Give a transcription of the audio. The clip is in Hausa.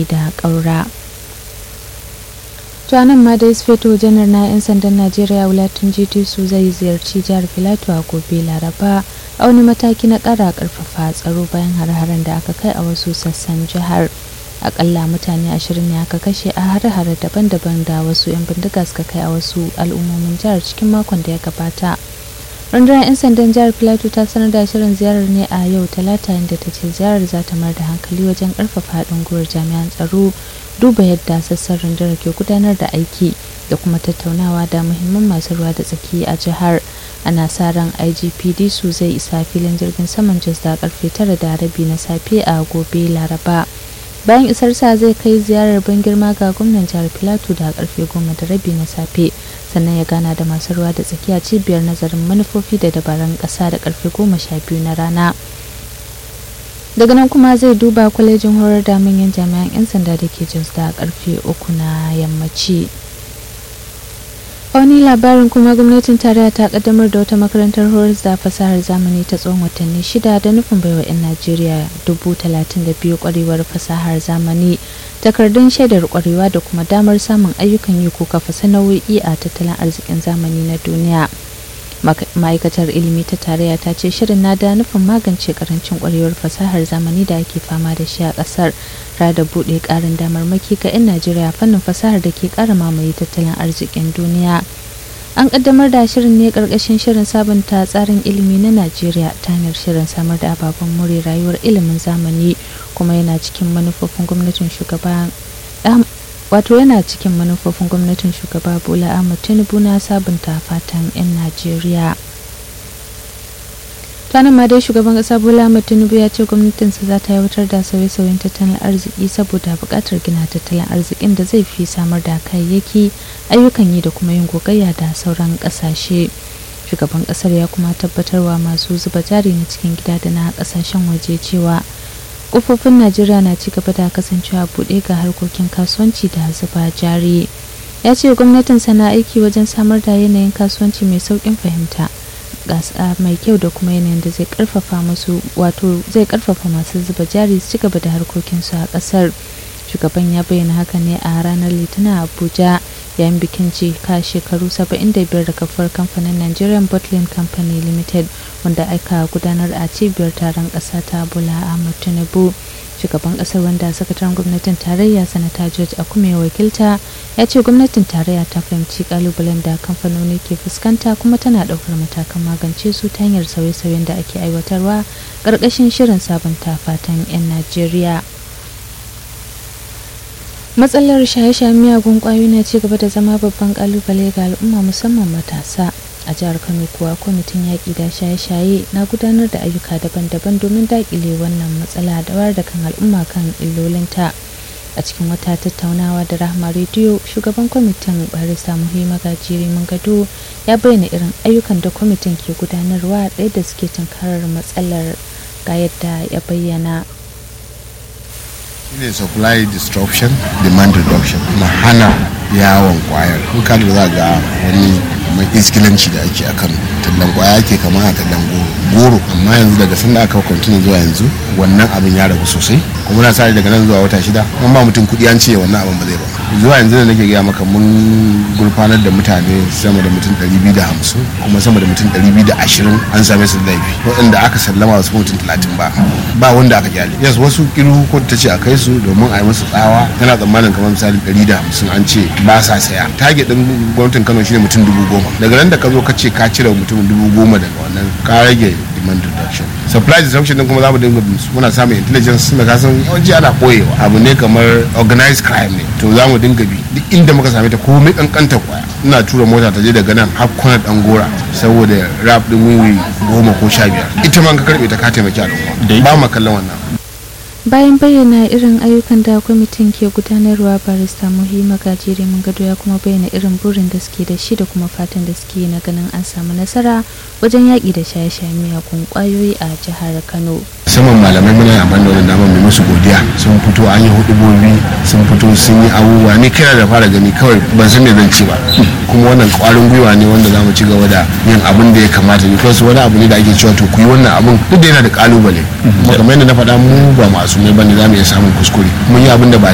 ke da ƙaura to nan ma dai sufeto janar na 'yan sandan najeriya wulatun gt su zai ziyarci jihar filato a gobe laraba a wani mataki na ƙara ƙarfafa tsaro bayan har-haren da aka kai a wasu sassan jihar akalla mutane ashirin ne aka kashe a hare-hare daban-daban da wasu 'yan bindiga suka kai a wasu al'ummomin jihar cikin makon da ya gabata rundunar 'yan sandan jihar plateau ta sanar da shirin ziyarar ne a yau talata inda ta ce ziyarar za ta mayar da hankali wajen karfafa haɗin gwiwar jami'an tsaro duba yadda sassan rundunar ke gudanar da aiki da kuma tattaunawa da muhimman masu ruwa da tsaki a jihar ana sa ran igpd su zai isa filin jirgin saman jos da karfe tara da rabi na safe a gobe laraba bayan isar sa zai kai ziyarar ban girma ga gwamnan jihar filato da karfe goma da rabi na safe sannan ya gana da masu ruwa da tsakiya cibiyar nazarin manufofi da dabarun ƙasa da karfe goma sha biyu na rana daga nan kuma zai duba kwalejin horar da manyan jami'an 'yan sanda da ke jos da karfe uku na yammaci wani labarin kuma gwamnatin tarayya ta kaddamar da wata makarantar horar da fasahar zamani ta tsawon watanni shida da nufin baiwa 'yan najeriya dubu talatin da biyu kwarewar fasahar zamani takardun shaidar kwarewa da kuma damar samun ayyukan yi ko kafa sana'o'i a tattalin arzikin zamani na duniya ma'aikatar ilimi ta tarayya ta ce shirin na da nufin magance karancin kwarewar fasahar zamani da ake fama da shi a kasar da buɗe ƙarin damarmaki ga 'yan najeriya fannin fasahar da ke ƙara mamaye tattalin arzikin duniya an ƙaddamar da shirin ne ƙarƙashin shirin sabunta tsarin ilimi na najeriya ta hanyar shirin samar da ababen more rayuwar ilimin zamani kuma yana cikin manufofin gwamnatin shugaba wato yana cikin manufofin gwamnatin shugaba bola ahmad tinubu na sabunta fatan 'yan najeriya tanin ma dai shugaban kasa bola ahmad tinubu ya ce gwamnatinsa za ta aiwatar da sauye-sauyen tattalin arziki saboda buƙatar gina tattalin arzikin da zai fi samar da kayayyaki ayyukan yi da kuma yin gogayya da sauran ƙasashe shugaban ƙasar ya kuma tabbatarwa masu zuba jari na cikin gida da na ƙasashen waje cewa kofofin najeriya na ci gaba da kasancewa buɗe ga harkokin kasuwanci da zuba jari ya ce gwamnatin sana aiki wajen samar da yanayin kasuwanci mai sauƙin fahimta gasa mai kyau da kuma yanayin da zai karfafa masu wato zai karfafa masu zuba jari su ci gaba da harkokinsu a ƙasar shugaban ya bayyana haka ne a ranar litinin abuja yayin bikin cika shekaru 75 da kafar kamfanin nigerian bottling company limited wanda aka gudanar a cibiyar taron ƙasa ta bola ahmad tinubu shugaban ƙasar wanda sakataren gwamnatin tarayya sanata george akume wakilta ya ce gwamnatin tarayya ta fahimci kalubalen da kamfanoni ke fuskanta kuma tana ɗaukar matakan magance su ta hanyar sauye-sauyen da ake aiwatarwa ƙarƙashin shirin sabunta fatan 'yan najeriya matsalar shaye-shayen miyagun kwayoyi na ci gaba da zama babban kalubale ga al'umma musamman matasa a jihar kano kuwa kwamitin yaƙi da shaye-shaye na gudanar da ayyuka daban-daban domin daƙile wannan matsala da wayar da kan al'umma kan illolinta a cikin wata tattaunawa da rahama rediyo shugaban kwamitin barista muhimma gajiri gado ya bayyana irin ayyukan da kwamitin ke gudanarwa ɗaya da suke tunkarar matsalar ga yadda ya bayyana shine supply disruption demand reduction na hana yawon kwayar in ka za ga wani mai iskilanci da ake akan tallan kwaya ake kama a tallan goro amma yanzu daga sanda aka kwantuna zuwa yanzu wannan abin ya ragu sosai kuma na sa daga nan zuwa wata shida kuma ba mutum kuɗi an ce wannan abin ba zai ba zuwa yanzu da nake gaya maka mun gurfanar da mutane sama da mutum 250 kuma sama da mutum 220 an same su laifi waɗanda aka sallama wasu mutum 30 ba ba wanda aka kyale yes wasu kiru ko ta ce a kai su domin a yi musu tsawa tana tsammanin kamar misali 150 an ce ba sa saya target din gwamnatin Kano shine mutum dubu goma daga nan da ka zo ka ce ka cire mutum dubu goma daga wannan ka rage demand reduction supply disruption din kuma za mu dinga muna samun intelligence da ka san yawanci ana boyewa abu ne kamar organized crime ne to za mu dinga bi duk inda muka same ta komai kankanta kwaya ina tura mota ta je daga nan har kwana dan gora saboda rap din wiwi goma ko sha biyar ita ma ka karbe ta ka taimaki al'umma ba mu kallon wannan bayan bayyana irin ayyukan da kwamitin ke gudanarwa barista muhimma gajere mun gado ya kuma bayyana irin burin da suke da shi da kuma fatan da suke na ganin an samu nasara wajen yaƙi da shaye-shaye miyagun ƙwayoyi a jihar kano musamman malamai muna amfani da wannan damar mai musu godiya sun fito an yi hudubobi sun fito sun yi abubuwa ni kai da fara gani kawai ban san me zan ci ba kuma wannan kwarin gwiwa ne wanda za mu ci gaba da yin abin da ya kamata because wani abu ne da ake cewa to ku yi wannan abin duk da yana da kalubale kuma kamar yadda na faɗa mu ba masu mai bane za mu iya samun kuskure mun yi abin da ba